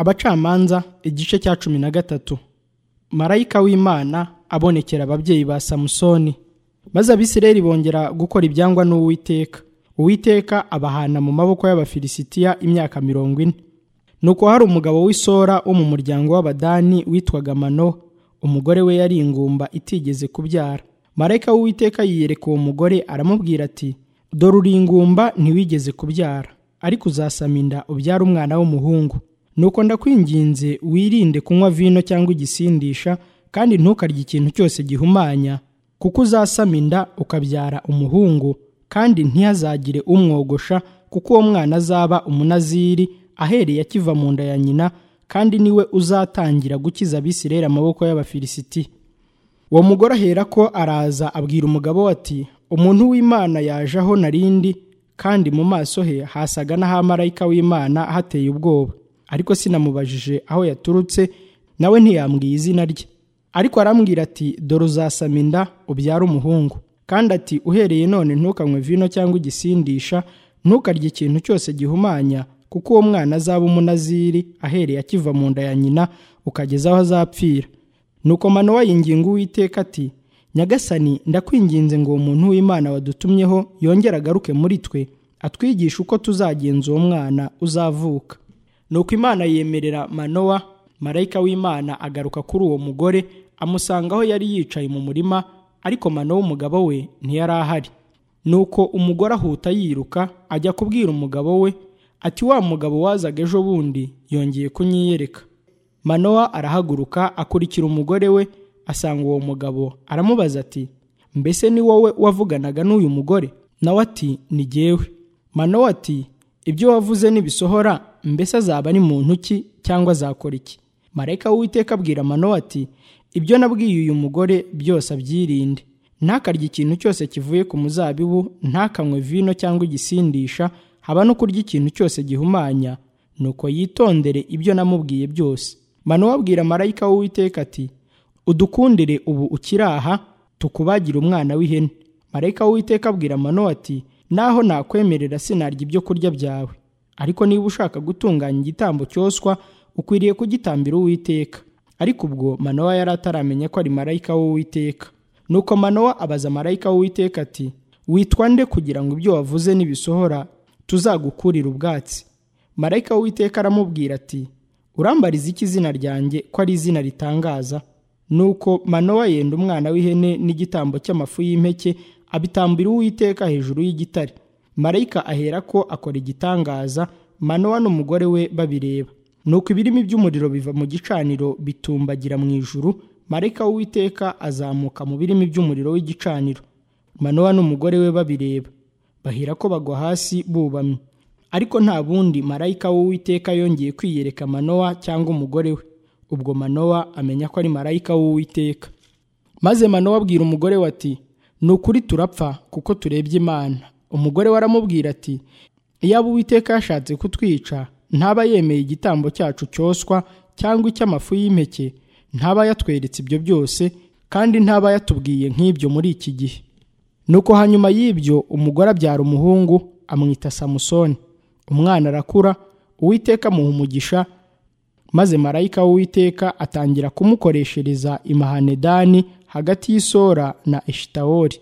abacamanza igice cya cumi na gatatu marayika w'imana abonekera ababyeyi ba samusoni maze abisirayeli bongera gukora ibyangwa n'uwiteka uwiteka abahana mu maboko y'abafilisitiya imyaka mirongo ine nuko hari umugabo w'isora wo mu muryango w'abadani witwaga mano umugore we yari ingumba itigeze kubyara marayika w'uwiteka yiyereka uwo mugore aramubwira ati dore uri ingumba ntiwigeze kubyara ariko uzasama inda ubyara umwana w'umuhungu nuko ndakwinginze wirinde kunywa vino cyangwa igisindisha kandi ntukarye ikintu cyose gihumanya kuko uzasama inda ukabyara umuhungu kandi ntihazagire umwogosha kuko uwo mwana azaba umunaziri ahereye akiva mu nda ya nyina kandi niwe uzatangira gukiza abisirayeli amaboko y'abafilisiti uwo mugore ahera ko araza abwira umugabo ati umuntu w'imana yaje aho narindi kandi mu maso he hasaga n'ahamarayika w'imana hateye ubwoba ariko sinamubajije aho yaturutse nawe ntiyambwiye izina rye ariko arambwira ati dore uzasama inda ubyare umuhungu kandi ati uhereye none ntukanywe vino cyangwa igisindisha ntukarye ikintu cyose gihumanya kuko uwo mwana azaba umunaziri ahereye akiva mu nda ya nyina ukageza aho azapfira nuko manowa yinginga uwiteka ati nyagasani ndakwinginze ngo uwo muntu w'imana wadutumyeho yongere agaruke muri twe atwigishe uko tuzagenza uwo mwana uzavuka nuko imana yemerera manowa marayika w'imana agaruka kuri uwo mugore amusanga aho yari yicaye mu murima ariko manowa umugabo we ntiyari ahari nuko umugore ahuta yiruka ajya kubwira umugabo we ati wa mugabo wazaga ejo bundi yongeye kunyiyereka manowa arahaguruka akurikira umugore we asanga uwo mugabo aramubaza ati mbese ni wowe wavuganaga n'uyu mugore nawe ati ni jyewe manowa ati ibyo wavuze nibisohora mbese azaba ari muntu ki cyangwa azakora iki marayika w'uwiteka abwira manowa ati ibyo nabwiye uyu mugore byose abyirinde ntakarye ikintu cyose kivuye ku muzabibu ntakanywe vino cyangwa igisindisha haba no kurya ikintu cyose gihumanya nuko yitondere ibyo namubwiye byose manowa abwira marayika w'uwiteka ati udukundire ubu ukiri aha tukubagire umwana w'ihene marayika w'uwiteka abwira manowa ati naho nakwemerera sinarya ibyo kurya byawe ariko niba ushaka gutunganya igitambo cyoswa ukwiriye kugitambira uwiteka ariko ubwo manowa yari ataramenya ko ari marayika w'uwiteka nuko manowa abaza marayika w'uwiteka ati witwa nde kugira ngo ibyo wavuze nibisohora tuzagukurira ubwatsi marayika w'uwiteka aramubwira ati urambariza iki izina ryanjye ko ari izina ritangaza nuko manowa yenda umwana w'ihene n'igitambo cy'amafu y'impeke abitambira uwiteka hejuru y'igitare marayika ahera ko akora igitangaza manowa n'umugore we babireba nuko ibirimi by'umuriro biva mu gicaniro bitumbagira mu ijuru marayika w'uwiteka azamuka mu birimi by'umuriro w'igicaniro manowa n'umugore we babireba bahera ko bagwa hasi bubamye ariko nta bundi marayika w'uwiteka yongeye kwiyereka manowa cyangwa umugore we ubwo manowa amenya ko ari marayika w'uwiteka maze manowa abwira umugore we ati ni ukuri turapfa kuko turebye imana umugore we aramubwira ati iyaba uwiteka yashatse kutwica ntaba yemeye igitambo cyacu cyoswa cyangwa icy'amafu y'impeke ntaba yatweretse ibyo byose kandi ntaba yatubwiye nk'ibyo muri iki gihe nuko hanyuma y'ibyo umugore abyara umuhungu amwita samusoni umwana arakura uwiteka amuha umugisha maze marayika w'uwiteka atangira kumukoreshereza imahanedani hagati y'isora na eshitawori